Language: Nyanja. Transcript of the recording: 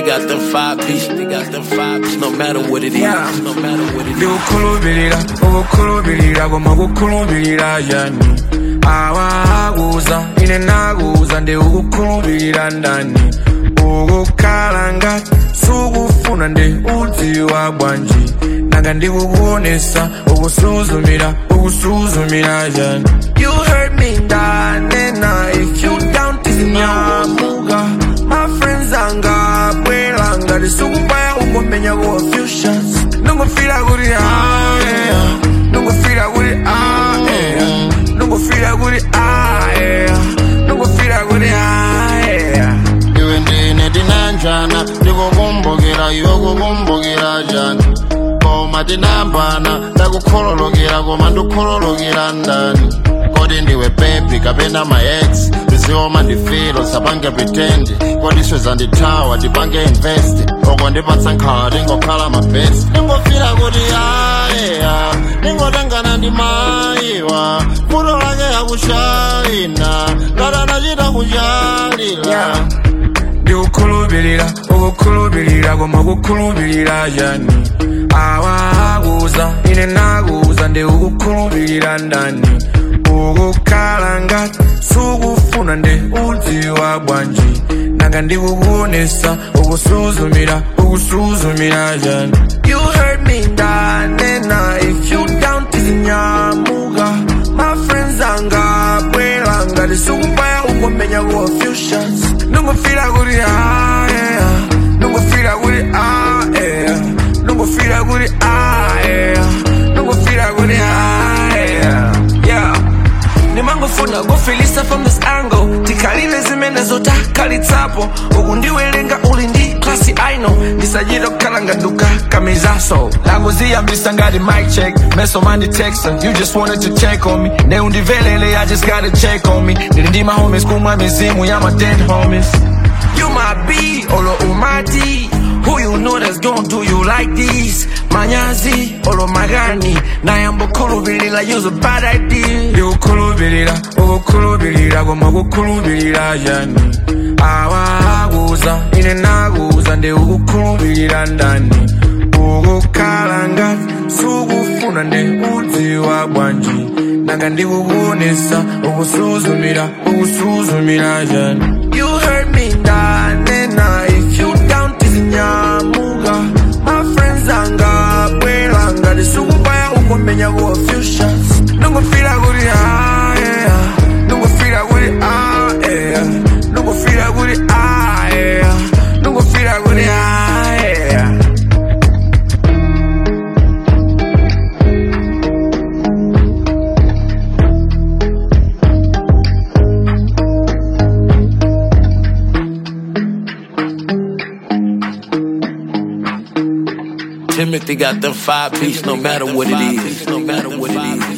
got the five piece. They got the five piece. No matter what it is. Yeah. No matter what it is. ndikukhulupirira ukukhulupirira koma kukhulupirira yani awakuza ine nakuza ndi ukukhulupirira ndani ukukhala ngati sukufuna ndi udziwa bwanji nanga ndikukuonesa ukusuzumira ukusuzumira yani you heard me ndanena if you down tizinyamuka my friends angabwera ngati sukubaya ungomenya kuwa few shots nungofira kuti ah yeah nungofira kuti ah yeah nungofira kuti ah yeah nungofira kuti ah yeah iwe ndine tinanjana ndikukumbukira iwe kukumbukira jani koma tinambana ndakukhololokera koma ndikhololokera ndani kodi ndiwe bebi kapena maex ndizioma ndifilo sapange pretend kodi iswe zandithawa tipange invest oko ndipatsa nkhala tingokhala mabest ndingofira kuti ayeya ndingotengana ndi mayiwa futo lake yakushayina ngatanachita kuchalila ndikukhulupirira ukukhulupirira koma kukhulupirira yani awakuza ine nakuza ndi ukukhulupirira ndani ukukhala ngati sukufuna ndi udziwa bwanji nanga ndikukuonesa ukusuzumira ukusuzumira yani you heard me ndanena if you down tizinyamuka my friends angabwera ngati sukubaya ungomenya kuwa few shots nungofira kuti ah yeah nungofira kuti ah yeah nungofira kuti ah yeah nungofira kuti ah yeah yeah nimangofuna kufilisa from this angle tikhalile zimene zotakhalitsapo uku ndiwelenga uli ndi klasi aino ndisachita kukhala ngaduka kamizaso langoziyambisa ngati mic check meso mandi texta you just wanted to check on me ne undivelele i just gotta check on me ndili ndi mahomies kumwa mizimu ya my dead homies you my B, olo umati Who you know that's gonna do you like this? Manyazi, olo magani Nayambo kulubirira, use a bad idea Ndikukhulupirira, ukukhulupirira Koma kukhulupirira yani Awakuza, ine nakuza Ndi ukukhulupirira ndani Ukukhala ngati Sukufuna ndi udziwa bwanji Nanga ndikukuonesa Ukusuzumira, ukusuzumira yani You heard me ndanena If you down tizinyamuka My friends angabwera ngati sukubaya ungomenya kuwa few shots Nungofira kuti ah yeah Nungofira kuti ah yeah Nungofira kuti ah yeah Nungofira kuti ah yeah Timothy got the five piece. No matter what it is. No matter what it is.